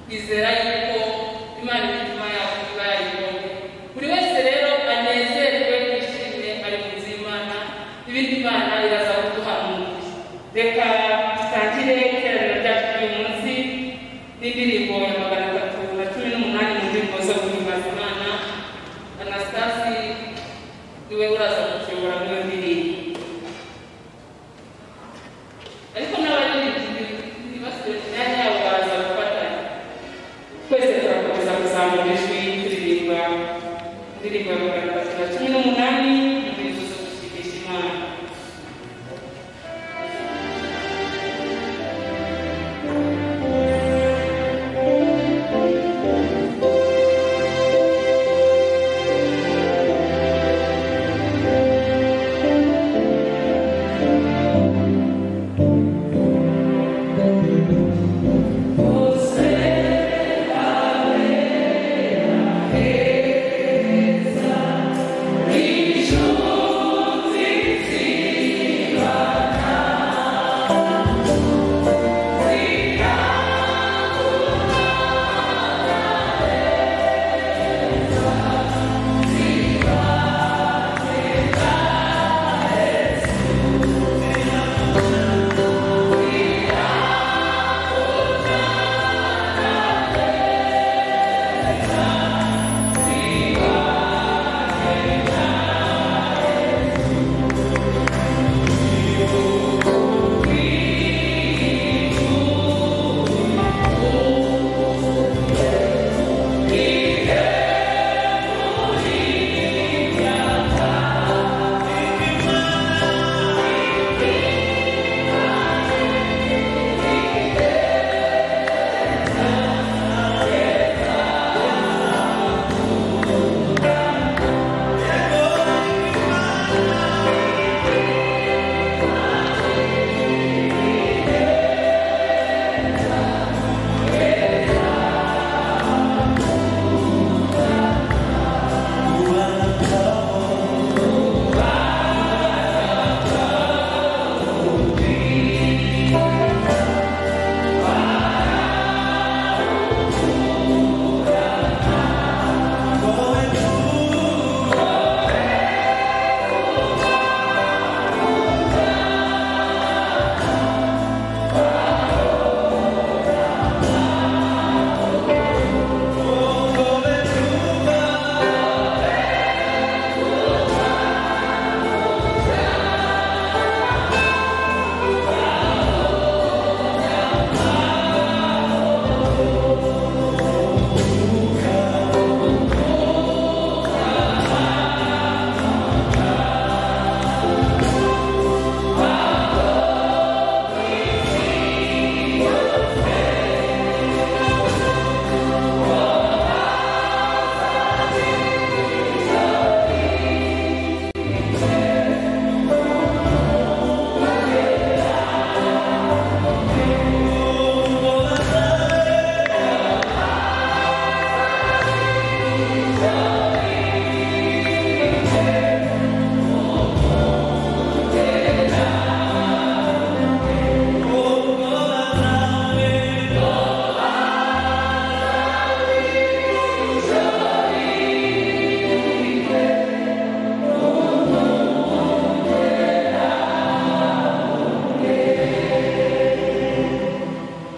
bizera yuko imana imitima yabo ibayibonye buri wese rero anezerwe yishimye ari munsi y'imana ibindi imana iraza kuduhanura reka dusangire iteraniro ryacu ry'uyu munsi n'indirimbo ya magana atatu na cumi n'umunani mu ndirimbo zo guhimbaza imana anastasi niwe uraza kutuyobora muri iyo ndirimbo ariko n'abaririmbyi ntibasibe imyanya yabo baraza gufatanya twese turakomeza kuzamura ijwi turirimba indirimbo ya magana atatu na cumi n'umunani mu ndirimbo zo gushimisha imana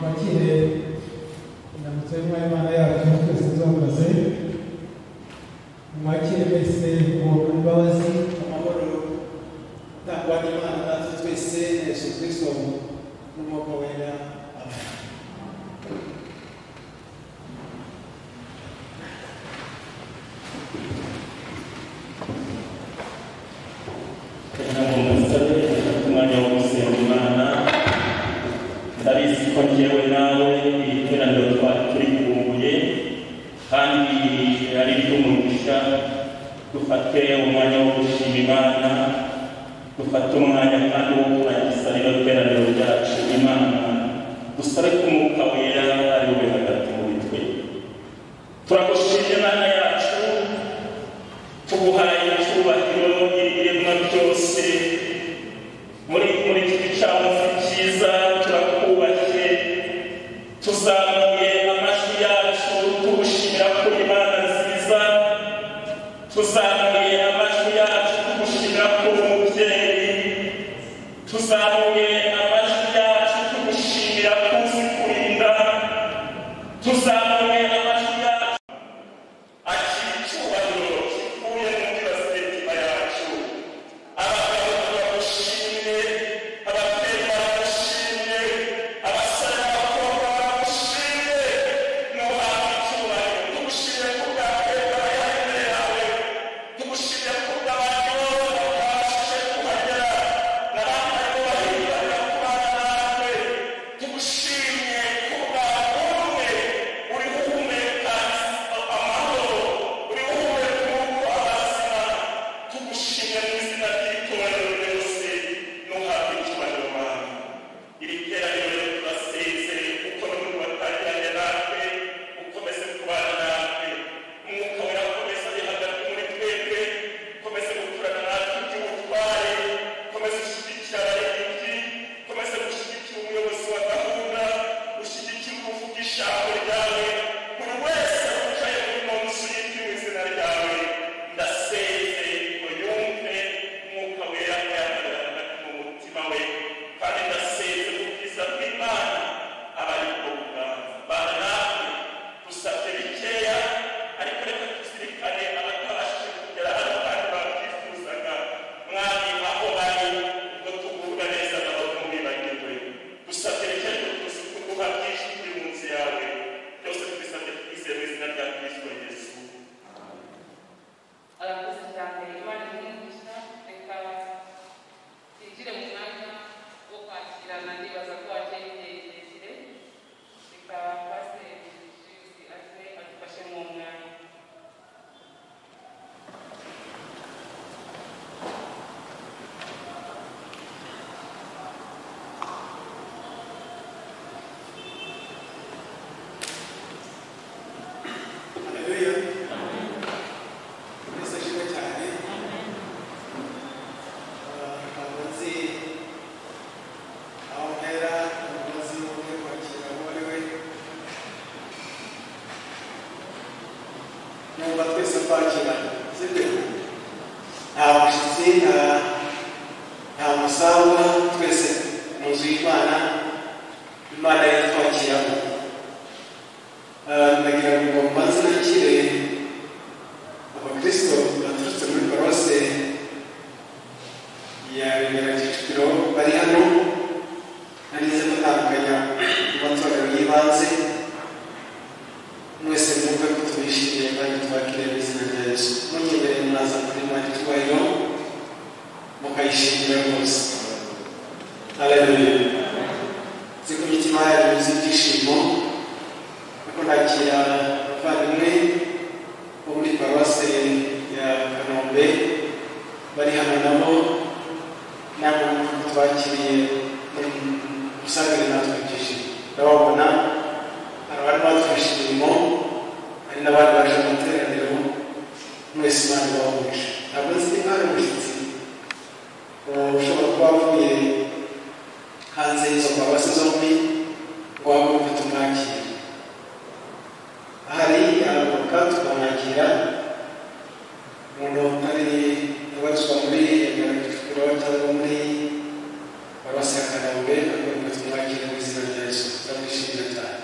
bakire indamutso y'imana yacu twese nzombaze mwakire mwese umuntu imbabazi amahoro atangwa n'imana natwe twese na yesu kirisito n'umwuka wera amen kugira ngo musabe afite umwanya wo gusenga imana ndabizi ko njyewe nawe iri teraniro twari turikumbuye kandi ari iry'umugisha dufate umwanya wo gushima imana dufate umwanya kandi wo kurangiza rero teraniro ryacu imana dusabe ko umwuka wera ari we hagati muri twe turagushimye imana yacu tuguhaye icyubahiro ibiremwa byose muri muri iki gicamunsi cyiza turakubahiye tuzamuye amajwi numva twese twakirana sibyo nta mushyitsi nta nta musangwa twese mu nzu y'imana imana yitwakiramo ndagira ngo mbanze nakire abakristo baturutse muri paruwase ya bibera kicukiro bari hano narize gutandukanya amatorero y'ibanze mwese mwumve ko tubishimiye kandi twakiriye mu izina rya yesu munyemere mwaza kuri mani twayiro mukayishimira rwose aleluya nzi ko imitima yanyu yuzuye ibyishimo kuko nakira abavandimwe bo muri paruwase ya kanombe bari hano nabo nabo twakiriye muri musagari natwe ibyishimo ndababona hari abari badufashe imirimo hari n'abandi baje mu materaniro mwese imana ibahuje ntabwo nzi niba hari umushyitsi umuntu ushobora kuba avuye hanze y'izo mbabazi zombi ngo wahaguruke tumwakire hari ahaguruka tukamwakira umuntu utari ubarizwa muri yagaragajwe cyangwa muri paruwasi ya kanombe ahaguruka tumwakire mu izina rya yesu turamwishimira cyane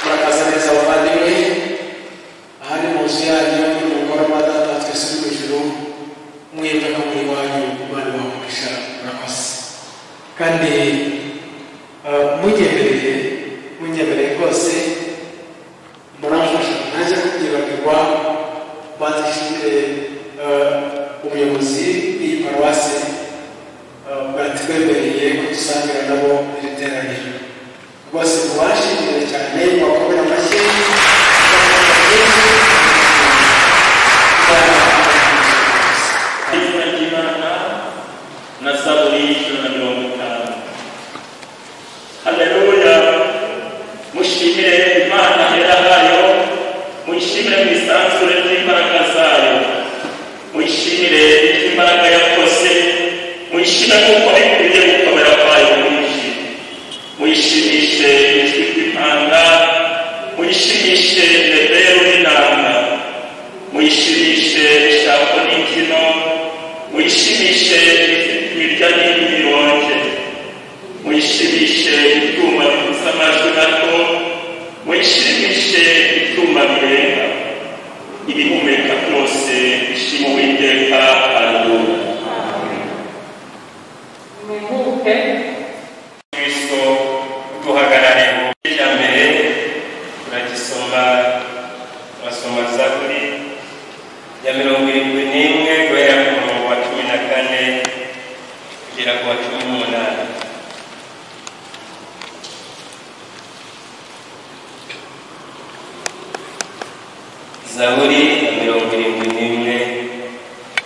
murakaza neza abavandimwe aha ni mu nzu yanyu ni mu ngoro madata twese uri hejuru mwebwe no mu iwanyu imana ibahugisha murakoze kandi munyemereye munyemereye rwose muramfasha nanjye kubyibagirwa banze nshyire ubuyobozi bw'iyi paruwase bwatwemereye kudusangira nabo iri teraniro rwose mubashimire cyane mubakomere amashyi izina ry'imana na saburi ijana na mirongo itanu haleluya mushimire imana hera hayo muyishimire mu isanzure ry'imbaraga zayo muyishimire imbaraga yakoze muyishimire kuko bikwiriye gukomera kwayo mwinshi muyishimishe ijwi ry'impanga muyishimishe reberu n'inanga muyishimishe ishako n'imbyino muyishimishe imirya n'imironge muyishimishe ibyuma bivuza amajwi gato muyishimishe ibyuma birenga ibihumeka byose bishima uwiteka haleluya muhuke kristo duhagarare mu gice cya mbere turagisoma turasoma zaburi ya mirongo irindwi n'imwe guhera ku murongo wa cumi na kane kugera ku wa cumi n'umunani zaburi ya mirongo irindwi n'imwe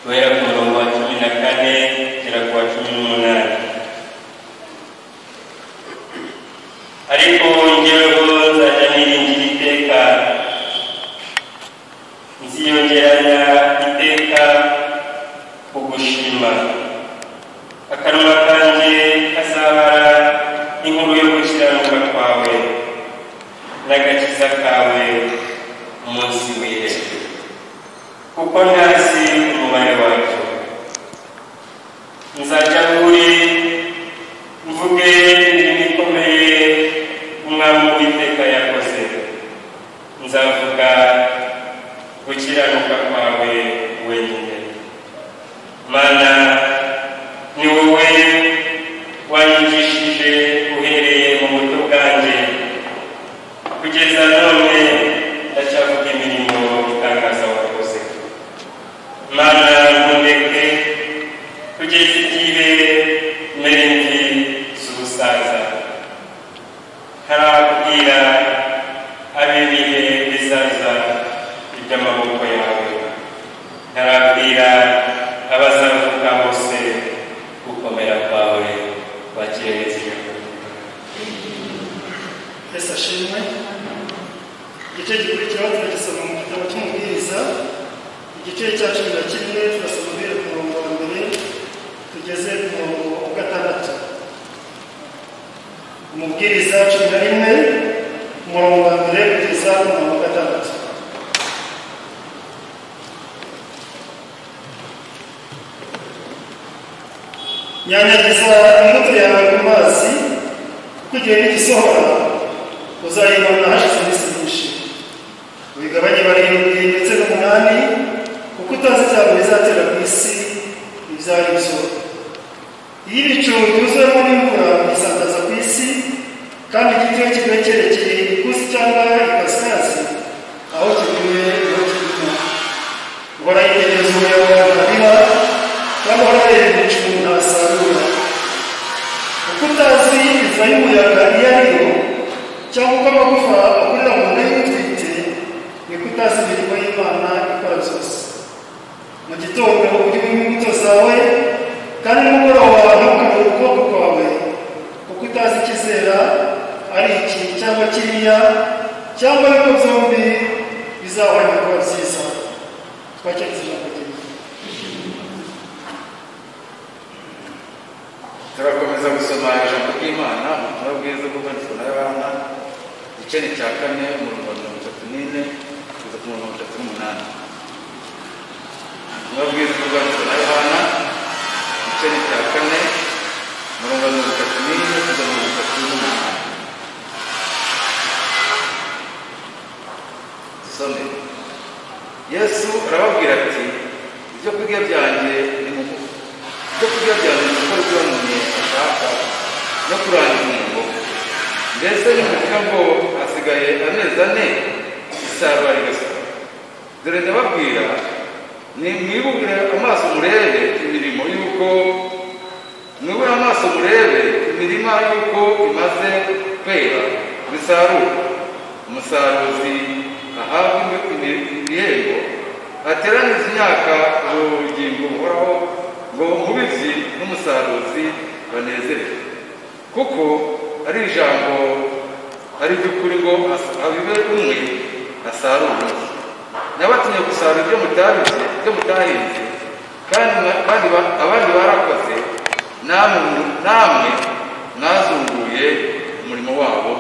guhera ku murongo wa cumi na kane kugera ku wa cumi n'umunani ariko wongereho nzajya niringira iteka nziyongeranya iteka kugushima akanwa kanjye kazahara inkuru yo gukiranuka kwawe n'agakiza kawe umunsi w'ihe kuko ntazi umubare wacyo nzajya kuri mvuge imirimo ikomeye umwami w'iteka yakoze nzavuga gukiranuka kwawe wenyine mana ni wowe wanyigishije uhereye mu buto bwanjye kugeza none ndacyavuga imirimo itangaza wakoze mana ntundeke kugeza igihe mera imvi z'ubusaza ntarabwira ab'ibihe bizaza iby'amaboko yawe ntarabwira abazavuka bose gukomera kwawe bakirengeze yesu ashimwe igice gikurikiraho turagisoma mu gitabo cy'umubwiriza igice cya cumi na kimwe turasoma guhera ku murongo wa mbere tugeze ku murongo wa gatandatu umubwiriza cumi na rimwe umurongo wa mbere kugeza ku murongo wa gatandatu nyanyagiza imbuto yawe mu mazi kuko igihe n'igisohora uzayibona hashize iminsi myinshi ubigabanye barindwi ndetse n'umunani kuko utazi cyane bizatera ku isi ibyari byo iyo ibicu byuzuyemo n'imvura bisandaza ku isi kandi igiti iyo kiba cyerekeye ikusi cyangwa ikasikazi aho kivuye aho kiguma ubona yitegereza umuyaga ntarira cyangwa urabera ibicu ntasarura kuko utazi inzira y'umuyaga iyo ari yo cyangwa uko amagufa akurira mu nda y'utwite niko utazi imirimo y'imana ikora zose mu gitondo urimo imbuto zawe kandi nimugoroba ntukabure ukuboko kwawe kuko utazi ikizera ari iki cyangwa kiriya cyangwa yuko byombi bizahora kuba byiza twakiriza ijambo ryiza turakomeza gusoma ijambo ry'imana ubutumwa bwiza bw'ubwandiko na yohana igice ni cya kane umurongo wa mirongo itatu n'ine kugeza ku mirongo itatu n'umunani ubutumwa bwiza bw'ubwandiko na yohana igice ni cya kane umurongo wa mirongo itatu n'ine kugeza ku mirongo itatu n'umunani dusome yesu arababwira ati ibyo kurya byanjye ni mu ibyo kurya byanjye ni gukora ibyo umuntu ashaka no kurangira umurimo mbese nimuvuga ngo hasigaye amezi ane isarura rigasohoka dore ndababwira ni mwibubure amaso murebe imirimo y'uko mwibure amaso murebe imirima y'uko imaze kwera bisarura umusaruzi ahabwa imi- ibihembo ateraniza imyaka mu bugingo buhoraho ngo umubibyi n'umusaruzi banezerwe kuko ari ijambo ari iby'ukuri ngo as- abibe umwe asarure undi nabatumye gusarura ibyo mutabibye ibyo mutahinze kandi mwa- kandi ba- abandi barakoze namwe namwe mwazunguye umurimo wabo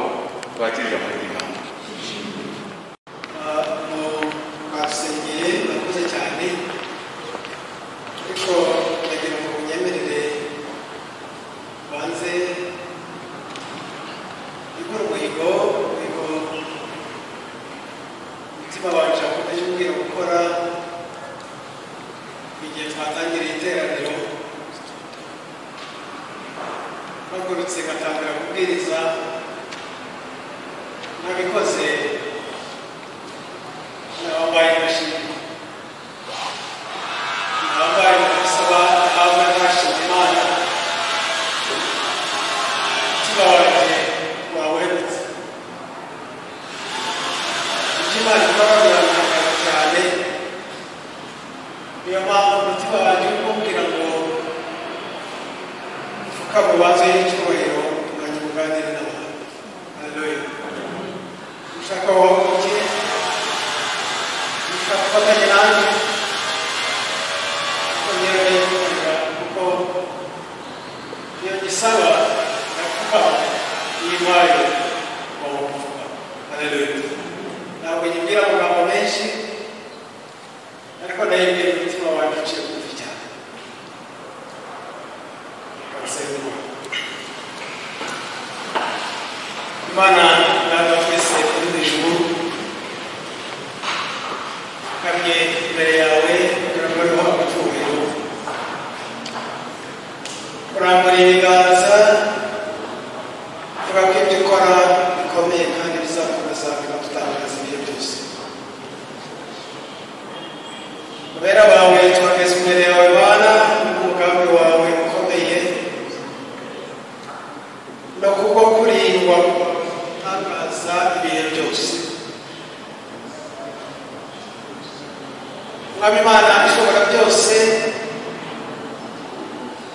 wakirije amahirwe basengeye bakuze cyane ariko ndagira ngo munyemerere banze gukora umuhigo umuhigo umutima wacu wakomeje umbwira gukora igihe twatangiriye iteraniro bagurutse batangira kubwiriza nabikoze Nambaye imashini. Nambaye gusaba ahabwa ntashima Imana. Umutima wanjye wawegutse. Ibyo Imana ikora birantangaza cyane. Niyo mpamvu umutima wanjye uri kumbwira ngo mfukame ubanze y'icyubahiro mwanya muganire nawe. Haleluya. Ushaka wahaguruke twafatanya nanjye kongera ndayikorera kuko iyo ngisaba ndakuba iyi mpaye wawumva haleluya ntabwo nyibwira amagambo menshi ariko ndayibwira umutima wanjye uciye bugufi cyane basenga imana data twese uri mu ijuru kamye imbere yawe kugira ngo ariho amatubiro kurambura ibiganza vuga ko ibyo ukora bikomeye kandi bizakomeza bikadutangaza ibihe byose kubera bawe tuhageze imbere yawe bana n'umugambi wawe ukomeye no kubwo kurindwa gutangaza ibihe byose mwami imana ishobora byose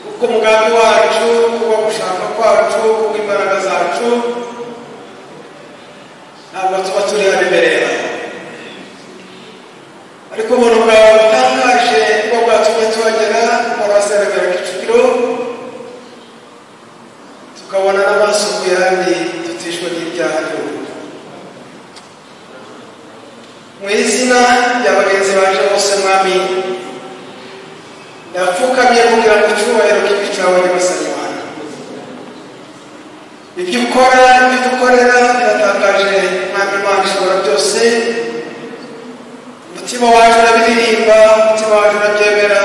kuko umugambi wacu kuba gushaka kwacu kuko imbaraga zacu ntabwo tuba turi hano imbere yawe ariko ubuntu bwawe butangaje kuba bwatumye tuhagera muri abasenegara kicukiro tukabona n'abasukuye ahandi tutishwe n'ibyaha by'ubu mu izina rya bagenzi baje bose mwami ndapfukamye kugira ngo icyubahiro kibi cyawe nyagasani wanjye ibyo ukora ibyo ukorera biratangaje mwami imana ishobora byose umutima wacu urabiririmba umutima wacu urabyemera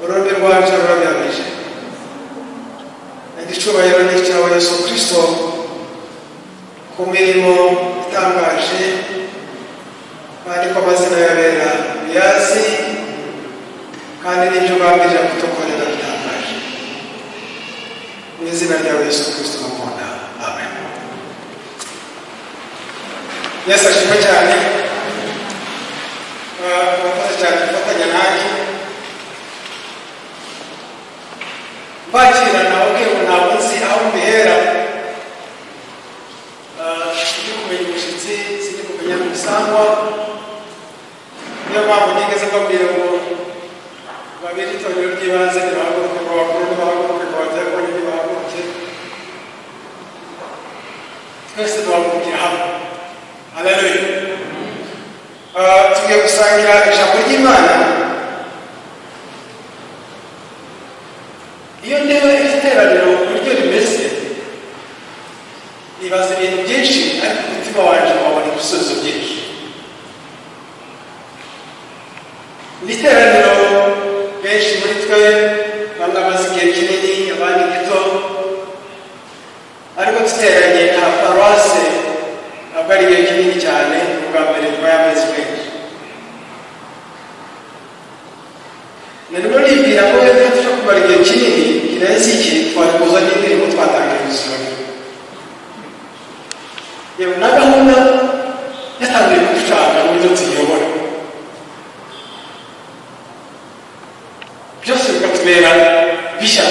urundi rwacu rurabihamije igicyubahiro ni icyawe yesu kirisito ku mirimo itangaje bandikwa amazina yabera uyazi kandi n'ibyo ugamije kudukorera bitangaje mu izina ryawe yesu kirisito mukunda amen yesu ashimwe cyane Uh, murakoze cyane gufatanya nanjye bakira nababwira ngo ntabwo nzi aho mbihera Ah, sindi kumenya umushyitsi sindi kumenya n'umusangwa niyo mpamvu nigeze mbabwira ngo babiri itorero ry'ibanze nibahaguruke ngo bakuru nibahaguruke ngo babyakore nibahaguruke twese duhagurukira hamwe haleluya Ah, tugiye gusangira ijambo ry'imana iyo ndeba iterabiro uburyo rimeze nibaza ibintu byinshi ariko umutima wanjye wabona ibisubizo byinshi ni iteraniro benshi muri twe bamwe bamaze igihe kinini abandi gito ariko duteranye nka paruwase ntabwo ari igihe kinini cyane ubwa mbere nyuma y'amezi menshi narimo nibwira ko rero tujya kumara igihe kinini kirenze iki twari kuza n'indirimbo twatangiye gusurana yewe na gahunda yatangiye kuducanga n'uburyo tuyiyobora byose bikatubera bishya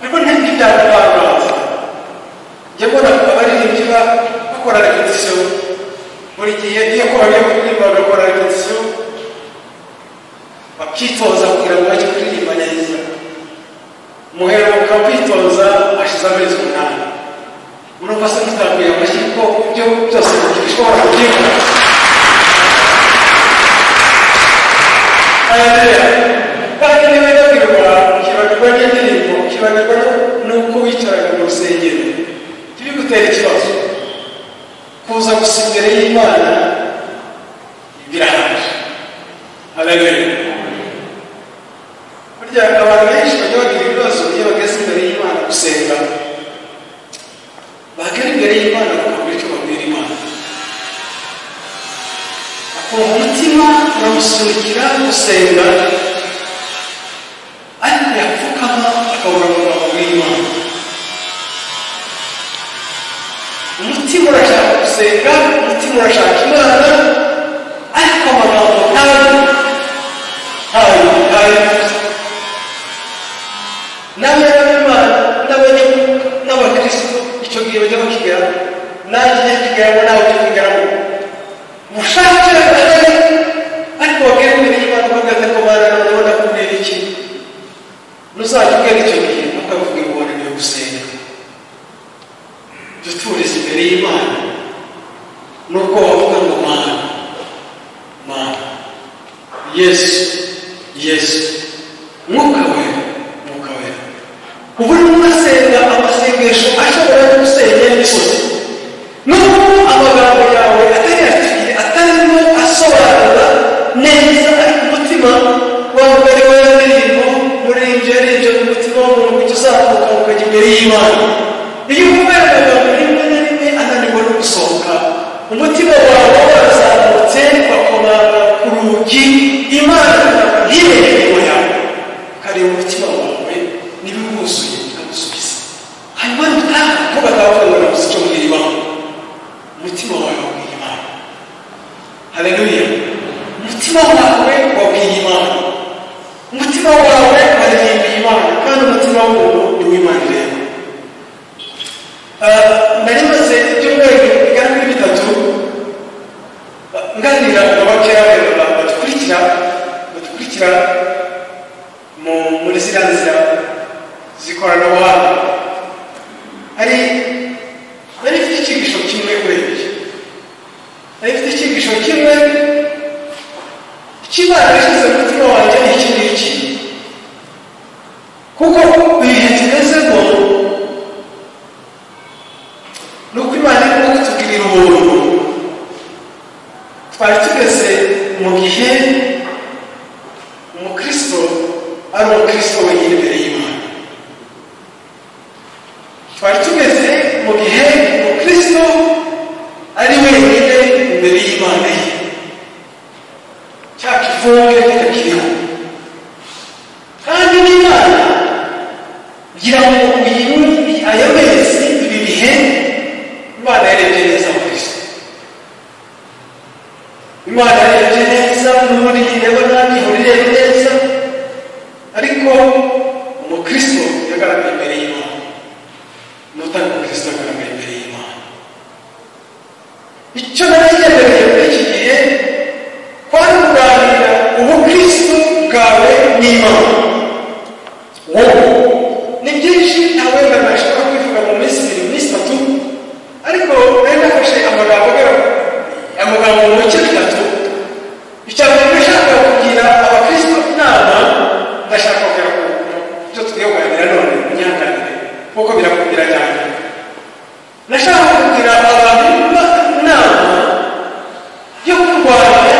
ariko ntibyo byakubangaza njye mbona abaririmbyi ba bakora repetisiyo buri gihe iyo bagiye kuririmba bagakora repetisiyo bakitoza kugira ngo bajye kuririmba neza umuhera ukaba kwitoza ashize amezi umunani urumva se tutabwira amashyi kuko ibyo byose bishobora kubyimba kandi nibagabirwa ukibagirwa n'indirimbo ukibagirwa n'uko wicaraga mu rusengero ntibigutera ikibazo kuza gusa imbere y'imana birahaje haleluya burya abantu benshi bajya bagira ibibazo iyo bageze imbere y'imana gusenga bagera imbere y'imana bakabura icyo babwira imana akumva umutima uramusunikira gusenga ariko yapfukama akabura ngo babwire imana umutima urashaka gusenga umutima urashaka imana ariko amagambo ntayo ntayo ntayo n'abanyamana n'abanyamwuka n'abakristo icyo gihe bajya bakigeraho nanjye njya kigeraho nawe ujya kigeraho mushake bagane ariko bagere imbere y'imana bagane ko barananeho nakubwira iki nuzajya ubwira icyo gihe ntukavuge ngo wananiwe gusenga duturize imbere y'imana nubwo wavuga ngo mana mana yesu yesu mwuka wera mwuka wera ubu urimo urasenga amasengesho ashobora no gusenya imisozi nubwo amagambo yawe atayafitiye atarimo asobanura neza ariko umutima wambere w'indirimbo muririnje yarinje mu mutima w'umuntu ujya uzamuka ukajya imbere y'imana iyo uvuga amagambo rimwe na rimwe ananirwa no gusohoka umutima wawe warazamutse wakomanga ku rugi imana ntibereye inyuma yawe ukareba umutima wawe niba wuzuye ikagusubiza hanyuma nutaha ko batavuga ngo icyo mwiribamo umutima wawe wabwiye imana haleluya umutima wawe wabwiye imana umutima wawe waririmbye imana kandi umutima w'umuntu ni uw'imana ireba Ah, nari maze ibyumweru bigera kuri bitatu ah, nganira na bakeya badukurikira badukurikira mu- muri ziriya nzira z'ikoranabuhanga hari hari ifite icyigisho kimwe urebye hari ifite icyigisho kimwe ikimana yashyize mu mutima wanjye ni iki ngiki kuko ibihe tugezemo ni uko imana irimo kutugirira ubuntu twari tugeze mu gihe umukristo ari umukristo wenyine imbere y'imana twari tugeze mu gihe umukristo ari wenyine imbere y'imana ye cya kivunge ntitakiriho kandi n'imana kugira ngo uyu ayo mezi ibi bihe imana yarebye neza mu kristo imana yarebye neza n'ubundi ireba nanjye ihurire neza ariko umukristo yagaragaye imbere y'imana n'utari umukristo yagaragaye imbere y'imana icyo nagendereye muri iki gihe kwari kuganira ubukristo bwawe n'imana wowe ni byinshi nta wenda nashobora kwivuga mu minsi ibiri minsi itatu ariko nari nafashe amagambo agaragara amagambo mu bice bitatu icya mbere ndashaka kugira abakristo inama ndashaka kugira ku byo tugiye kuganira none munyanganire kuko birakubwira cyane ndashaka kugira abantu inama yo kurwanya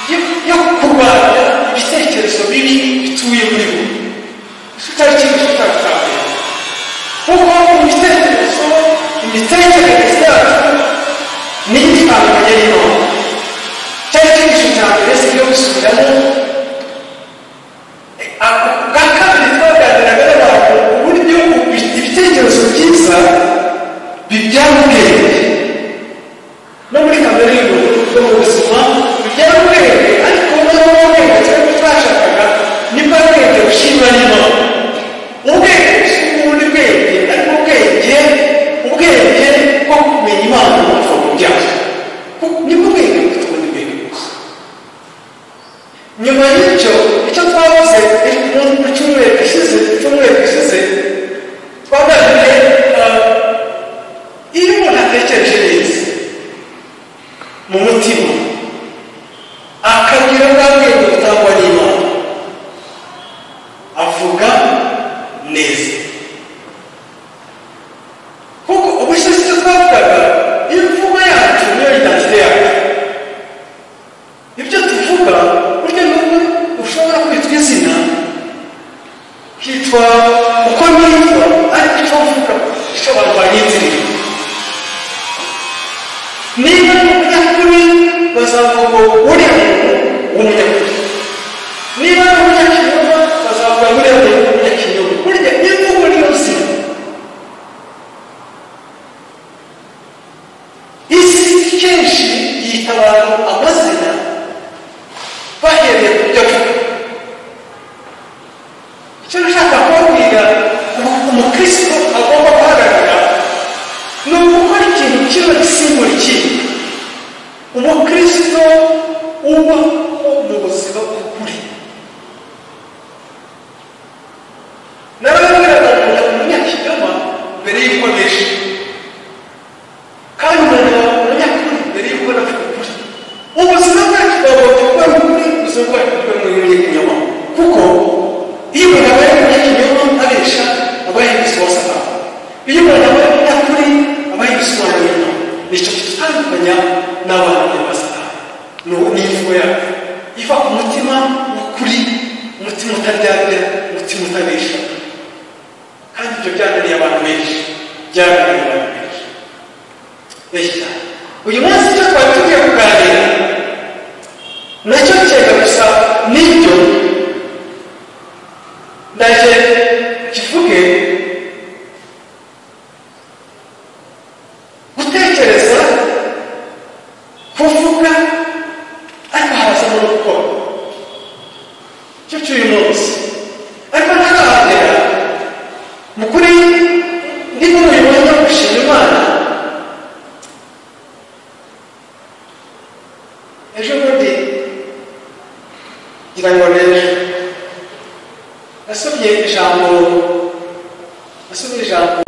yo- yo kurwanya ibitekerezo bibi bituye muri bo kitari ikintu kitari kuko ibitekerezo imitekerereze yacu ni itandukanye y'imana cyari cyigisho cya mbere si ibyo gusubiramo Ako- ubwa kabiri twaganiraga n'abantu uburyo ubi- ibitekerezo byiza bibyara ubwenge no muri kamere y'umuntu no mu buzima bibyara ubwenge ariko nabo ubwenge cyangwa twashakaga nibwo bwenge bushimwa n'imana ubwenge bushimwa ubundi bwenge ariko ubwenge ubwenge bwo kumenya imana no kuva mu byaha Ku- nibwo bwenge bufite ubundi bwenge gusa nyuma y'icyo icyo twabuze mu cyumweru gishize mu cyumweru gishize twaganiriye ah, iyo umuntu atekereje neza mu mutima akagira bwa bwenge butangwa n'imana avuga neza kuko ubushize icyo twavugaga imvugo yacu niyo idantite yacu ibyo tuvuga burya nubwo ushobora kwitwa izina kitwa uko nitwa ariko icyo uvuga ishoborwa n'inzira niba ari umunyakuri bazavuga ngo uriya muntu w'umunyakuri niba ari umunyakinyoma bazavuga ngo uriya muntu w'umunyakinyoma burya imvugo ni ubuzima isi kenshi yita abantu amazina bahereye ku byo avuga icyo nashaka kubabwira umu- umukristo agomba guhagarara ni ugukora ikintu kiba gisimbura ikindi umukristo uba mu buzima bw'ukuri narababwiraga ngo umunyakinyoma mbere y'uko nishe kandi umuntu umunyakuri mbere y'uko navuga ukuri ubuzima bwacu bwagomba kuba ari ukuri ubuzima bwacu bukaba ari umunyakinyoma kuko iyo umuntu abaye umunyakinyoma abesha aba yanditse wose ataha iyo umuntu abaye umunyakuri aba yibisobanura inyuma nicyo kitutandukanya n'abantu bya satani ni ubu n'imvugo yacu iva ku mutima w'ukuri umutima utaryarya umutima utabesha kandi ibyo byananiye abantu benshi byananiye abantu benshi Reka. uyu munsi icyo twari tugiye kuganira nacyo cyenda gusa nibyo ndaje kivuge gutekereza kuvuga ariko hazamo no gukora icyo cy'uyu munsi ariko ntarahagera mu kuri ndimo mubibona gushima imana ejo bundi ngira ngo ni ejo yasomye ijambo yasomye ijambo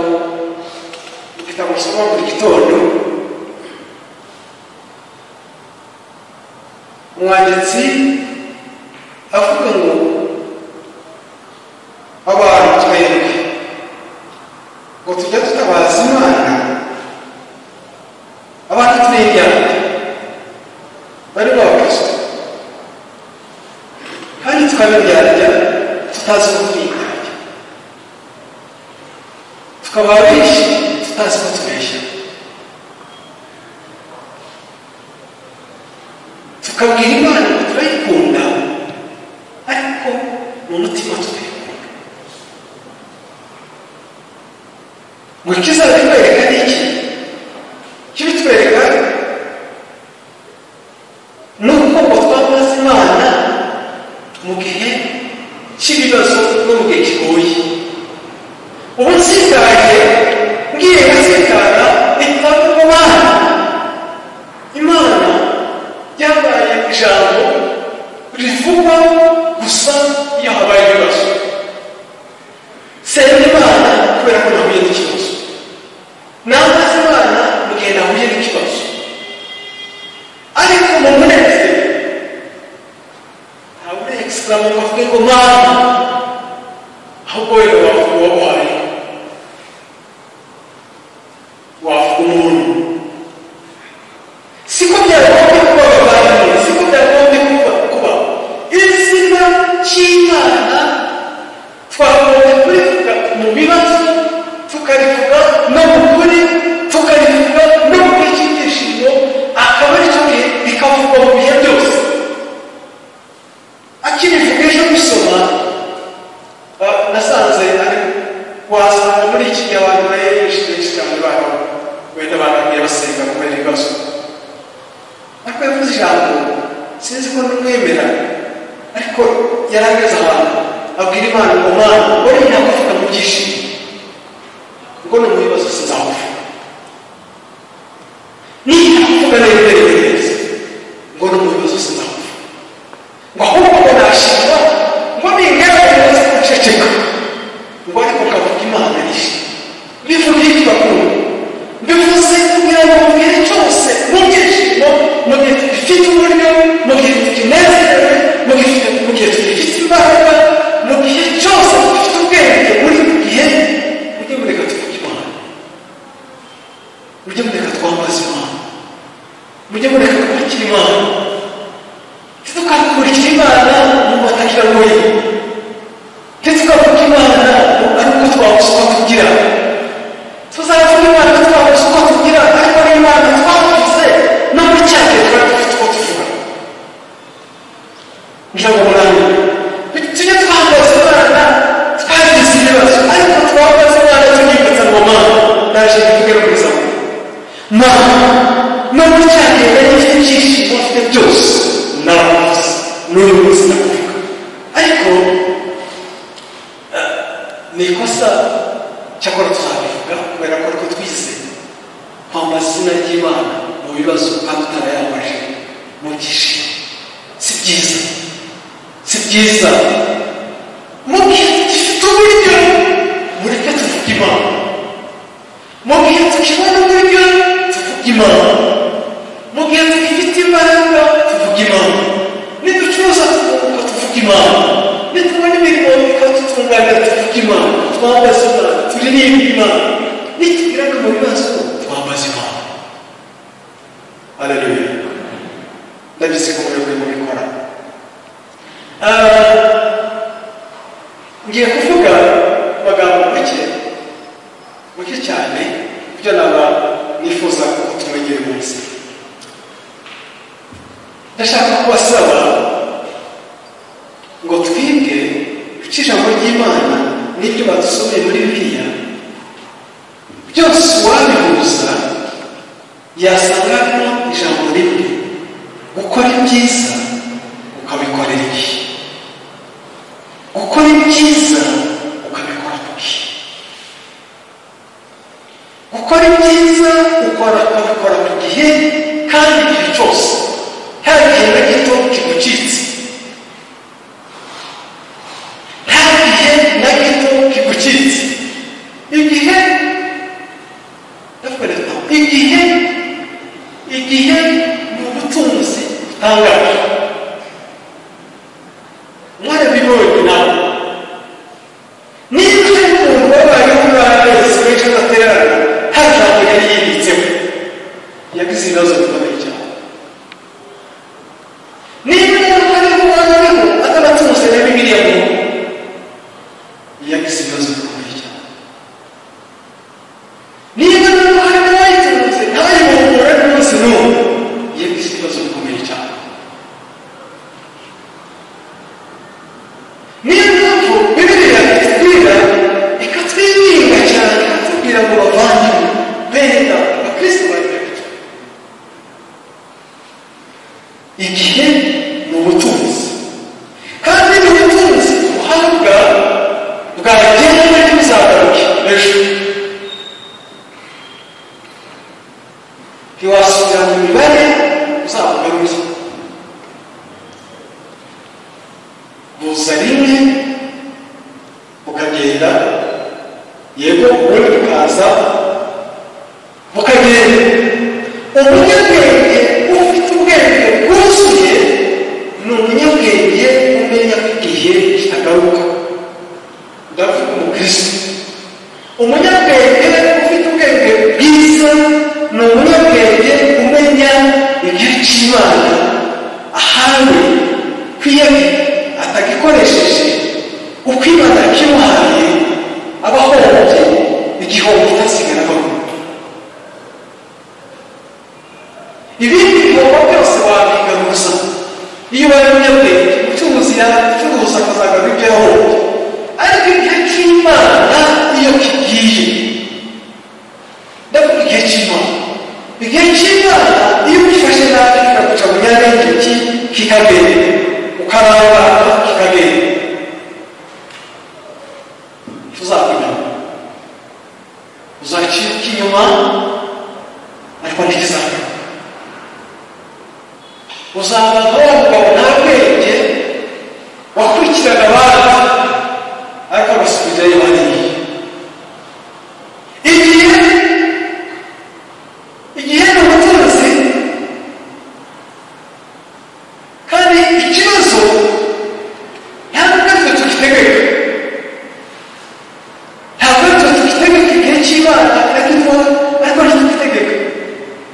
mu gitabo usoma buri gitondo umwanditsi avuga ngo abantu twebwe ngo tujya tutabaza imana abantu tw'indyana bari bakristo kandi tukabiryarya tutazi ko twiryarya tukaba benshi tutazi ko tubeshya tukabwira imana ngo turayikunda ariko mu mutima tutayikunda ngo ikizabitwereka ni iki kibitwereka ni uko ngo twamaze imana mu gihe cy'ibibazo no mu gihe kigoye ubu nsigaye ngiye nkasekana itavuga imana imana byabaye ijambo rivugwa gusa iyo habaye ibibazo senga imana kubera ko nahuye n'ikibazo nambaza imana mu gihe nahuye n'ikibazo ariko mu munezero ntawe urekisikama ngo avuge ngo mana ahubwo wenda wavuga uwaguhaye wavuga umuntu siko byakagombye kuba bavandimwe siko byakagombye kuba kuba izina ry'imana twagombye kurivuga mu bibazo tukarivuga no mu kuri tukarivuga no mu gihe cy'ibyishimo akaba ari cyo gihe bikavugwa mu bihe byose akirivuga ejo bisoma ba- nasanze ari wasanga muri iki gihe abantu bayereje benshi cyane babo wenda bananiye basenga kubera ibibazo ariko yavuze ijambo sinzi ko numwemera ariko yarageze abantu abwira imana ngo mana uri nakuvuga mu byishimo kuko no mu bibazo sinzakuvuga nitakuvuga neberebereze ngo no mu bibazo sinzakuvuga ngo ahubwo ngo nashima ngo ningaragaze guceceka ngo ariko kavuga imana yishe bivuga ibyo bakunda bivuze kugira ngo mu gihe cyose mu byishimo mu gihe tugifite uburyo mu gihe tukinezerewe mu gihe tugi- mu gihe tugifite imbaraga mu gihe cyose dufite ubwenge muri mu gihe mujye mureka tuvuge imana mujye mureka twambaza imana mujye mureka twakira imana ntitukakurikire imana mu matakira ngoyi ntitukavuge imana ngo ari uko twabuze uko tugira tuzavuga imana ko twabuze uko tugira ariko ari imana twabuze no mu cyaha twari dufite uko tuvuga ngira ngo murane tujye twambaza imana twagize ibibazo ariko twambaza imana tunyibutsa ngo mana naje kugira ubuzima mana no mu cyaha yari ifite ibyishimo afite byose naramuzi n'uyu munsi ndakuvuga ariko eh, ni ikosa cyakora tuzabivuga kubera ko ariko twize kwamba izina ry'imana mu bibazo kandi utarayambaje mu byishimo si byiza si byiza mu gihe dufite uburyo mureke tuvuge imana mu gihe tukibona uburyo tuvuge imana mu gihe tugifite imbaraga tuvuge imana niducuruza twunguka tuvuge imana nitubona imirimo ikadutunganya tuvuge imana twambaze imana turirimbe imana nitugiraga mu bibazo twambaze imana aleluya ndabizi ko muri buri mubikora Ah, ngiye kuvuga amagambo make muke cyane ibyo naba nifuza ko tumenyere munsi ndashaka kubasaba ngo twige icyo ijambo ry'imana n'ibyo badusomeye muri biriya byose uwabihuza yasangamo ijambo rimwe gukora ibyiza ukabikorera ibi gukora ibyiza ukabikora mu gihe gukora ibyiza ukora ukabikora ku gihe kandi igihe cyose nta gihe na gito kigucitse nta gihe yego wowe ukaza mukagenda umunyabwenge ufite ubwenge bwuzuye ni umunyabwenge umenya ko igihe kitagaruka ndavuga umukristo umunyabwenge ufite ubwenge bwiza ni umunyabwenge umenya igihe cy'imana ahawe kwiyami atagikoresheje uko imana yakimuhaye abahohoye igihombo cyasigara bamwe ibindi bihombo byose wabigaruza iyo ubaye umunyabwenge ucuruzi yacuruza akazagarura ibyo yahombye ariko igihe cy'imana iyo kigiye ndavuga igihe cy'imana igihe cy'imana iyo ugifashe nabi kikaguca mu myanya y'intoki kikagenda ukarangara kikagenda tuzakunyama uzaciruka inyuma ariko ntikizagaruka uzaba nk'uwo mugabo nta bwenge wakurikiraga abandi ariko agasubirayo bariye igihe igihe ni umucuruzi kandi ikibazo ntabwo natwe tugitegeka ntabwo natwe tugitegeka igihe cy'imana ariko tuba ariko ntitugitegeka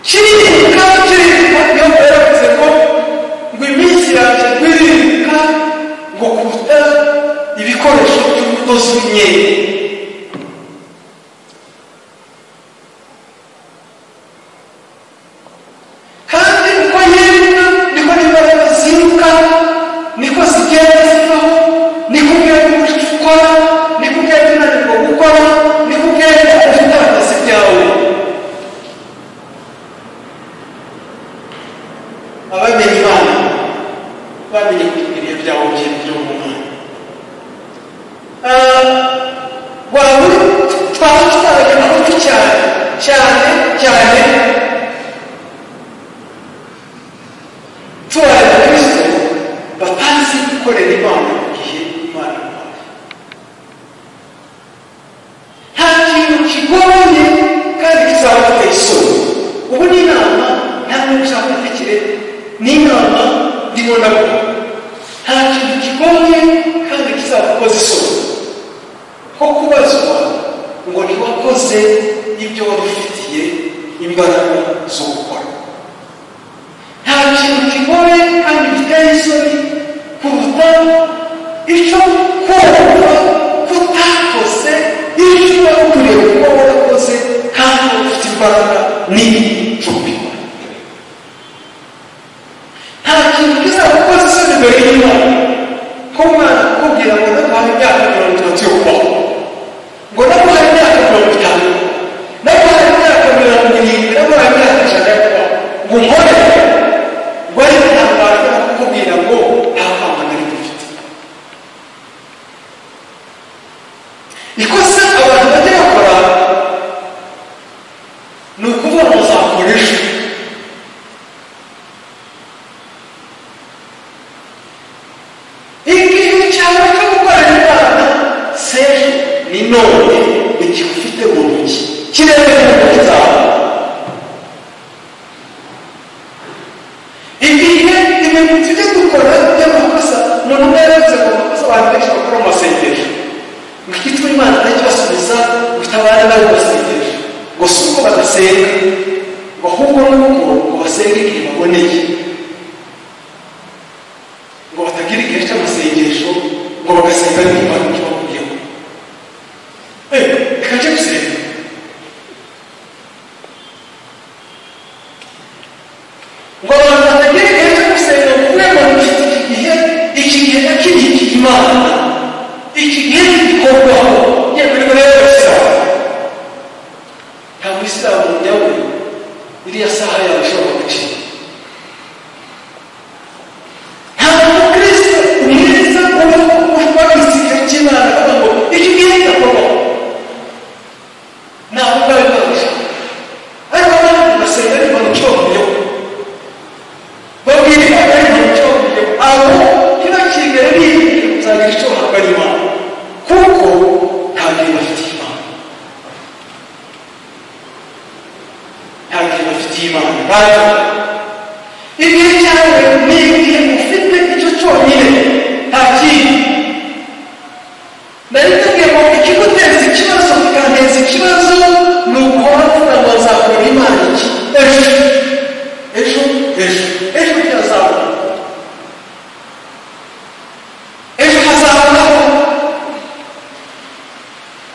kiririmba kiririmba niyo mpamvu yaravuze ngo ngo iminsi yanjye ntiririmbuka ngo kuruta ibikoresho by'umudozi w'imyenda kandi uko yiruka niko n'imbaraga ziruka niko zigenda zivaho niko ugenda umurimo ukora niko ugenda unanirwa gukora niko ugenda ufite akazi byawe abamenye imana bamenye ibihe byawe byari byo mu mwanya waba twaba tutarajya amakuru cyane cyane cyane tubara abakristo batazi gukorera imana mu gihe imana imuhaye nta kintu kigoye kandi kizaba giteye isoni ubu ni inama nta muntu ushaka kurekire ni inama ndimo ndabona nta kintu kigoye kandi kizaba gukoza isoni nko kubazwa ngo ntiwakoze ibyo wari ufitiye imbaraga zo gukora nta kintu kigoye kandi giteye isoni kuruta icyo kumva kutakoze icyo uba ukwiriye kuba warakoze kandi ufite imbaraga nini zo kubikora nta kintu kizagukoza isoni mbere y'imana ko umwana akubwira ngo ndaguhaye imyaka mirongo itatu yo kubaho ngo ndaguhaye imyaka mirongo itanu ndaguhaye imyaka mirongo irindwi ndaguhaye imyaka ijana yo kubaho ngo nkorere wari ntabara kukubwira ngo nta kwanga nari dufite ikosa abantu bajya bakora ni ukuvuga ngo uzakora ejo igihe cyawe cyo gukorana imana sejo ni none igihe ufite mu ntoki kiremerera intoki zawe igihe ibintu tujya dukora by'amakosa umuntu umwe yaravuze ngo amakosa abantu benshi bakora mu masengesho ngo igituma imana ntakibasubiza utabare nawe basengesho ngo si uko badasenga ngo ahubwo nuko ngo basenge igihe baboneye ngo batagira igihe cy'amasengesho ngo bagasenga niba icyo bakubwiyeho eh reka njye gusenga ngo abantu batagira igihe cyo gusenga ngo umwe ngo mufite iki gihe iki gihe nakiriye imana iki gihe gikorwaho yewe ni muri isilamu nta muyisilamu nyawe iriya saha yawe ishobora gucika nta mukristo mwiza uba wagize igihe cy'imana avuga ngo iki gihe ndakorwaho ntabwo bari babishaka ariko abandi basenga ni bantu cyongeyeho babwira imana y'icyo aho kiba kigera n'igihe uzagira icyo uhabwa n'imana kuko nta gihe bafite imana batora igihe cyawe ni igihe ufite icyo cyonyine nta kindi nari nabwiye ngo ikiguteza ikibazo bikanteza ikibazo ni ukora kugira ngo wazakora imana iki ejo ejo ejo ejo byazabona ejo hazabaho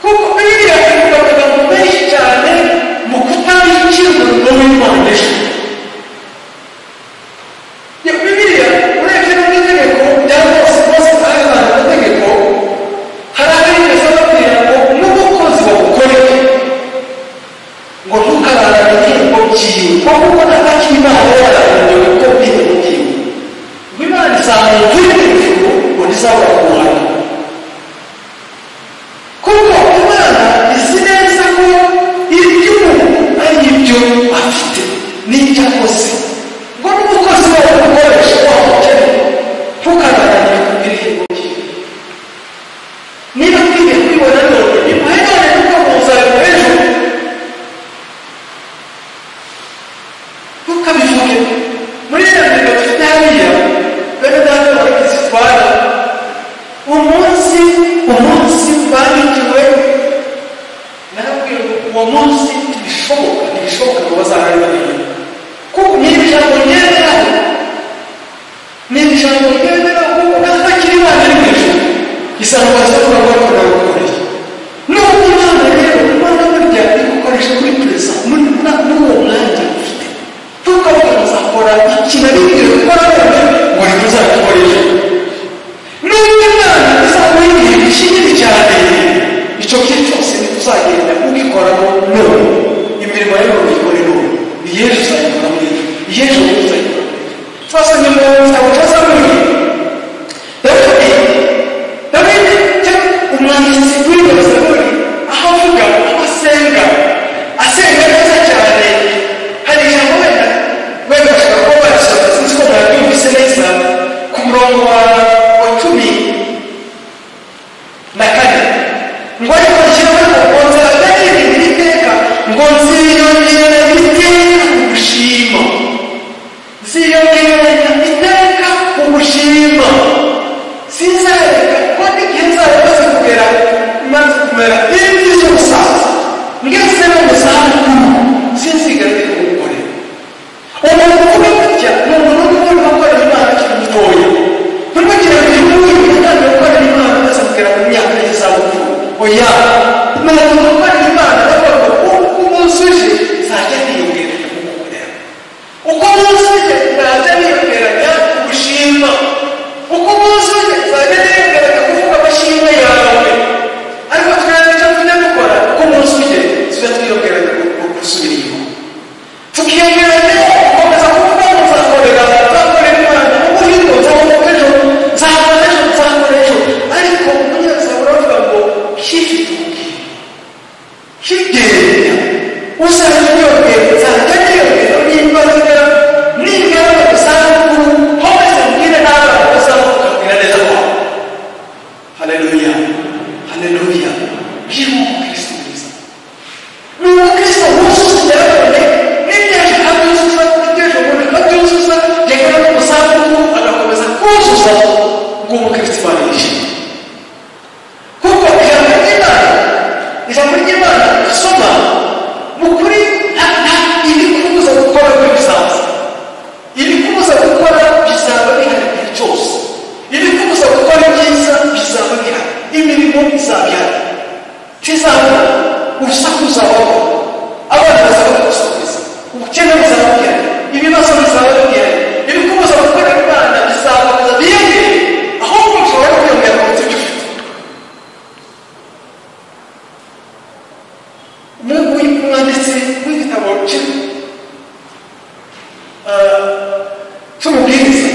kuko biriya bivuga amagambo menshi cyane mu kutamenya icyo umurimo w'imana ejo iyo bibiriya urebye no mu itegeko rya mose mose zahazaga amategeko hari abigeze babwira ngo n'umukozi bawukorere ngo ntukararane itegeko ry'iwe kuko kuko n'ataki imana yararaniwe kuko bwite bw'iwe ngo imana izamuye kuri hejuru ngo rizabura guhana kuko imana izi neza ko ibyo umuntu ari ibyo afite n'ibyo akoze ngo n'umukozi wawe umukoresha wamukene ntukarananire ku bw'ibihigo bye niba ukwiye kwibona none nimuherane kuko muzabiba ejo ntukabivuge muri iyo ngingo dufite hariya bene data bagize itwara umunsi umunsi bandikiwe narabwira ngo uwo munsi ntibishoboka ntibishoboka ngo bazahari babiri kuko niba ijambo ryemeraho niba ijambo ryemeraho ntabwo akiri imana ari mu ijoro isanzwe bazavuga ngo ariko nagukoreye nubwo imana rero imana burya iri gukoresha muri perezida muri na- muri uwo mwanya ufite ntukavuga ngo uzakora ikintu ari ibyo gukora none ngo rero uzakikora ejo nubwo imana izaba ibihe bishingiye cyane icyo gihe cyose ntituzagenda ugikoramo none imirimo yayo uyikore none iyejo uzayikora muri ejo iyejo rero uzayikora muri ejo twase ni mu gitabo cya samuri dawidi dawidi cyangwa umwanditsi w'ingabo samuri aho avuga aho asenga asenga neza cyane hari ijambo wenda wenda bashobora kuba barisohoza sinzi ko mwabyumvise neza ku murongo wa wa cumi na kane ngo ariko jyeweho ngo nzaraganye iri teka ngo nziyongera iteka ugushima nziyongera iteka ugushima sinzareka ko n'igihe nzaba maze kugera maze kumera imvi z'ubusaza ngeze no mu zabukuru sinzigarire umugore umuntu kuba gutya ni umuntu uba urimo gukorera imana akiri mutoya urimo kugira ngo uyu nguyu utangiye gukorera imana maze kugera mu myaka y'izabukuru oya ni umuntu ukorera imana ariko uko umunsi uje nzajya niyongera kumukorera uko umunsi uje nzajya niyongeranya gushima uko umunsi uje nzajya niyongeranya kuvuga amashimwe yawe ariko twebwe icyo tujya dukora uko umunsi uje tujya twiyongeranya gusubira inyuma tukiyongeranya gukomeza kuvuga ngo nzakorera nzakorera imana ubuhingo nzabona ejo nzabona ejo nzabona ejo ariko umunyazabura avuga ngo kifite ubwenge kigenda uzajya wiyongera nzajya niyongera nimba ngira ningera mu zabukuru homeze mbwire n'abana bazavuka mbwira neza wawe haleluya haleluya byibuka kristo mwiza ni umukristo wuzuza ibyaranone n'ibyaje abyuzuza ibyaje umuntu akabyuzuza yagera no mu zabukuru agakomeza kuzuza ngo umukristo imana yishimye kuko ijambo ry'imana ijambo ry'imana usoma mu kuri nta nta- iri kubuza gukora kuri bizaza iri kubuza gukora bizaba bihari igihe cyose iri kubuza gukora ibyiza bizaba bihari imirimo izaba ihari tizabura urusaku ruzabaho abana bazaba gusubiza ubukene buzaba buhari ibibazo bizaba bihari iri kubuza gukora imana bizabaza biyongere ahubwo ushobora kwiyongera ku byo ufite Mungu umwanditsi w'igitabo cy'u- eh, cy'umubwiriza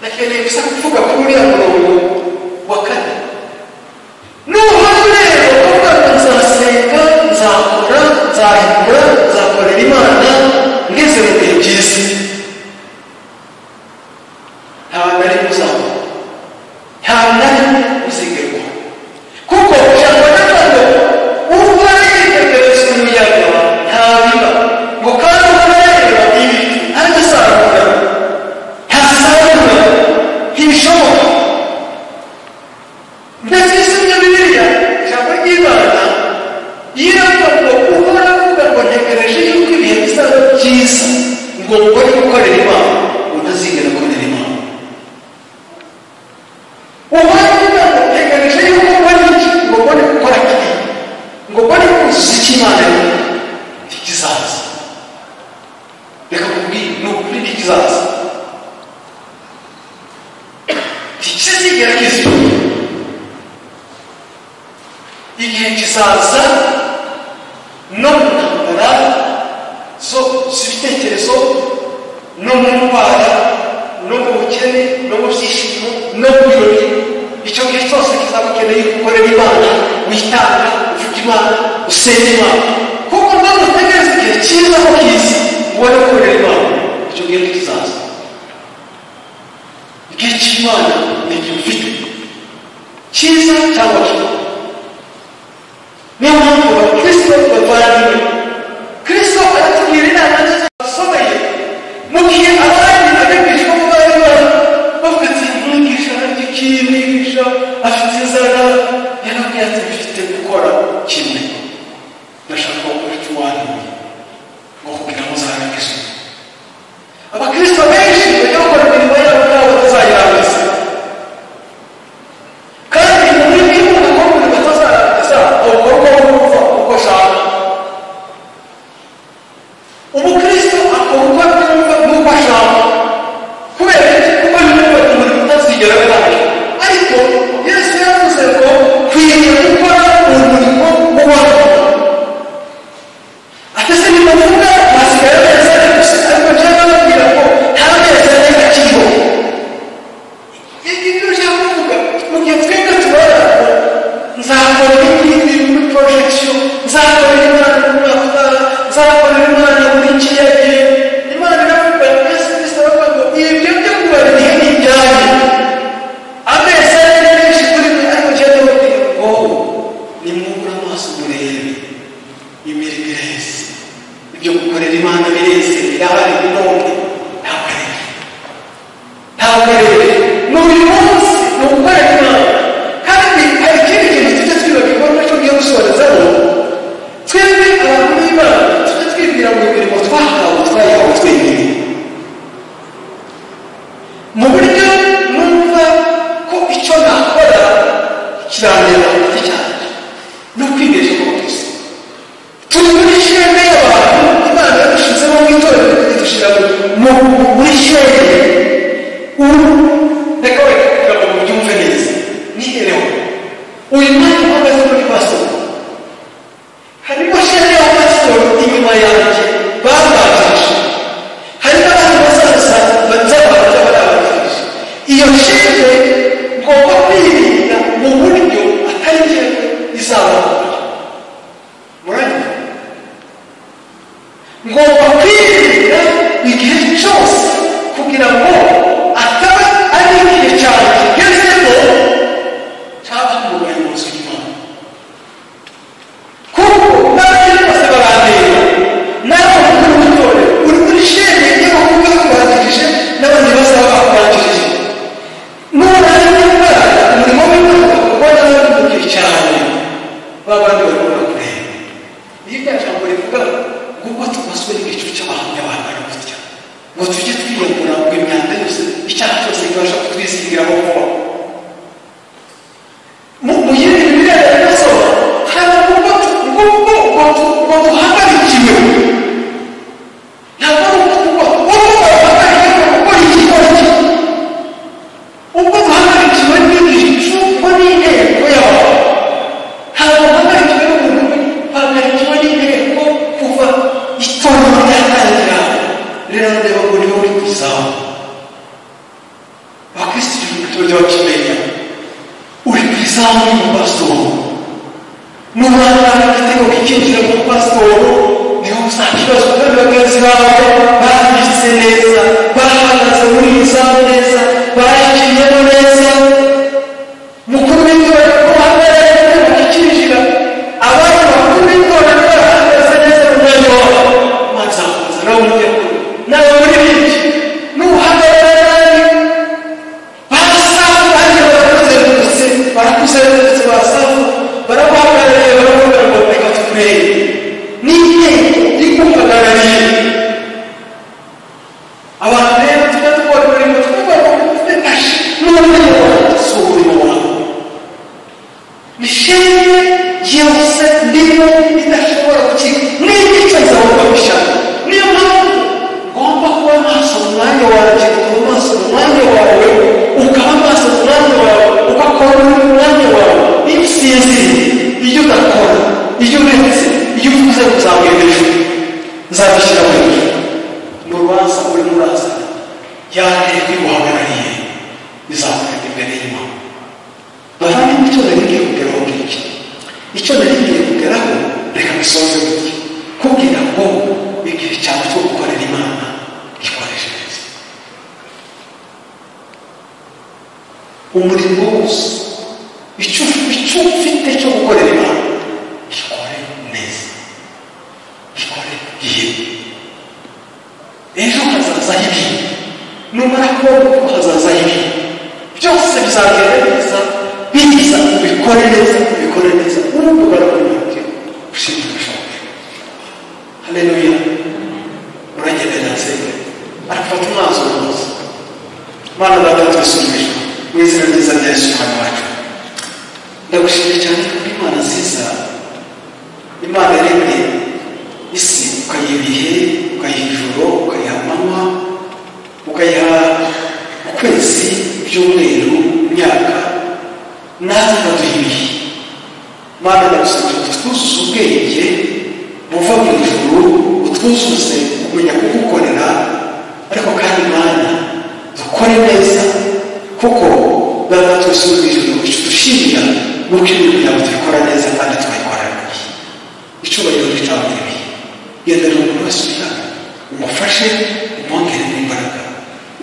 nakeneye gusa kuvuga kuri uriya murongo wa kane nuhari rero kuvuga ngo nzasenga nzakora nzahindura nzakorera imana ngeze mu bihe byiza ntabwo ari kuzamura ntabwo ari kuzigerwaho kuko ijambo ry'abantu ubwo ari kwitegereza umuyaga ntabwo kwibana yirangwa guhora avuga ngo ntegereje yuko ibihe bizaba byiza ngo ngore gukorera imana utazigera ukorera imana uhora avuga ngo ntegereje yuko ngora iki ngo mbone gukora kiriya ngo mbone kuzuza icyo imana ivuga ikizaza reka kubwira ni ukuri n'ikizaza ntikizigera kizira igihe kizaza no mu ntambara zo z'ibitekerezo no mu ndwara no mu bukene no mu byishimo no mu birori icyo gihe cyose kizaba ukeneye gukorera imana witanga uvuga imana usenga imana kuko nawe utegereza igihe cyiza aho kiza ubone gukorera imana icyo gihe kizaza igihe cy'imana ni igihe ufite cyiza cyangwa kibi niyo mpamvu abakristo bavandimwe kristo aratugira inama z'abasomeye mu gihe abandi abigishwa bo bari bari bavuga ati mwigisha arya iki mwigisha afite inzara yarabwiye ati bifite gukora kimwe ndashaka guca uwanduye ngo kugira ngo uzarangize abakristo benshi bajya bakora imirimo yabo nabo batazayirangiza kandi mu buryo bw'umuntu batazarangiza ukorwa wumva uko ashaka umukristo akora uko yumva n'uko ashaka kubera kuko yumva umuntu utazigera abihaye ariko yesu yavuze ngo kwiriye gukora umurimo w'uwabo atese ni bavuga basigaye beza gusa ariko njyewe nababwira ngo nta beza neza kiriho ibyo ushaka kuvuga mu gihe twebwe tubara nzakora ibindi muri porojegisiyo nzakora imana mu mwaka utaha nzakora imana muri kiriya gihe imana iravuga yesu kristo aravuga ngo ibyo byo kubara igihe ni ibyanyu amezi ari menshi kuri mwe ariko njyewe ndababwira ngo nimwubure amaso murebe imirimo iraheze ibyo gukorera imana bireze birahari birombe ntabwo ari byo ntabwo rero ni uyu munsi ni ugukorera imana kandi hari ikindi kintu tujya twibagirwa nacyo ngiye gusorezaho twebwe abantu b'imana tujya twibwira ngo imirimo twahawe twayihawe twenyine mu buryo numva ko icyo nakora kirandeba giti cyanjye ni ukwibeshya ku bakristo turi muri shene y'abantu imana yadushizemo mu itorero idushyira mu muri shene ubu reka wenda kugira ngo mubyumve neza nihereho uyu mwanya uhagaze muri pasoro harimo shene ya pasoro inyuma yanjye babanjirije hari n'abandi bazaza bazabanza barabanjirije iyo shene ngomba kwirinda mu buryo atari njyewe izabahura muranyura ngomba kwirinda igihe cyose kugira ngo ataba ari igihe cyawe kigezemo cyaba mu bayobozi b'imana kuko n'abandi bose barandeba nawe uri mu itorero uri muri shene y'aho uba bakubanjirije n'abandi bazaba bakubanjirije nurangiza umurimo w'imana ubona n'abandi mu gihe cyawe babandi barimo barakureba iyo rya jambo rivuga ngo uko tubaswe n'igicu cy'abahamya bangana gutya ngo tujye twiyungura ngo imyanda yose icyaha cyose kibasha kutwizingiraho vuba mu mu yindi mirire ya gasoza hari ubwo tu- ubwo ubwo ubwo tu- ubwo duhagarikiwe ntabwo ari ubwo ubwo ubwo ubwo duhagarikiwe gukora iki gukora iki ubwo duhagarikiwe n'igicuko n'inteko yawe ntabwo duhagarikiwe n'umuntu duhagarikiwe n'inteko kuva itorero ryatangira rero ndeba ngo niho uri ku izamu abakristo ibintu tujya bakimenya uri ku izamu y'umupasitoro nurangira igitego kikinjira mu mupasitoro niho uzakibazwa kandi bagenzi bawe banditse neza bahagaze muri iyi zamu neza bayiciyemo neza mukuru w'itorero ko hahagaze igitego kikinjira abandi bakuru b'itorero bahagaze neza mu mwanya wabo maze akomeza nawe ujye kure nawe muri biki nuhagarara nabi barasafu kandi barakuzengurutse barakuzengurutswe barasafu baraguhagarariye intego n'intego ikumpagarariye abantu rero tujya dukora umurimo twumva ko dufite kashi n'umurimo wawe si umurimo wawe mishene yose ndimo idashobora gukira n'igice nzabona gushaka niyo mpamvu ngomba kuba maso mu mwanya wanjye ukaba maso mu mwanya wawe ukaba maso mu mwanya wawe ugakora mu mwanya wawe iyo usinziriye iyo udakora iyo uretse iyo uvuze ngo nzaguha hejuru nzagushyira mu hejuru mu rubanza urimo uraza ya ntego iguhagarariye izakugenda imbere y'imana bahari icyo narigiye kugeraho ngiki icyo narigiye kugeraho reka bisoze gutya kugira ngo igihe cyawe cyo gukorera imana gikoreshe neza umurimo wose icyo icyo ufite cyo gukorera imana gikore neza gikore igihe ejo hazaza ibi numara kubona ko hazaza ibi byose bizagenda neza biza ubikore neza ubikore neza ubundi barakunyuke ushinzwe ubushobozi haleluya uragenda nasenge arafata umwanzuro mwiza mana data tubisubije mu izina ryiza rya yesu umwana wacu ndagushimye cyane kuko imana nziza imana yaremye isi ukayiha ibihe ukayiha ijoro ukayiha amanywa ukayiha ukwezi ibyumweru imyaka natwe ikaduha ibihe mana ndagusabye ngo twuzuze ubwenge buva mu ijuru utwuzuze kumenya kugukorera ariko kandi mana dukore neza kuko data twese uri mu ijuru icyo dushimira ni uko ibintu byawe tubikora neza kandi tukabikorana ibihe icyubahiro gicawe ibihe gendera umuntu wese ubigana umufashe umwongerere imbaraga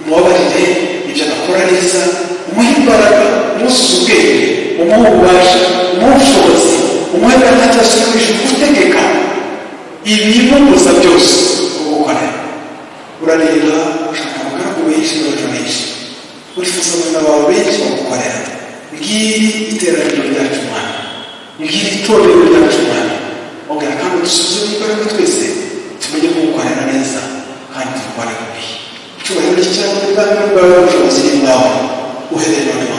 umubabarire ibyo adakora neza umuhe imbaraga umusuze ubwenge umuhe ububasha umuhe ubushobozi umuhe imbaraga cyose ikoresha gutegeka ibimubuza byose gukora urareba ushaka abagaragu benshi n'abato benshi urifuza abana bawe benshi bagukorera ngiri iteraniro ryacu mana ngiri itorero ryacu mana ongera kandi dusuzume imbaraga twese tumenye kugukorera neza kandi tugukorera ibihe icyubahiro cy'icyawe kandi n'ubwawe n'ubushobozi ni bwawe uherereye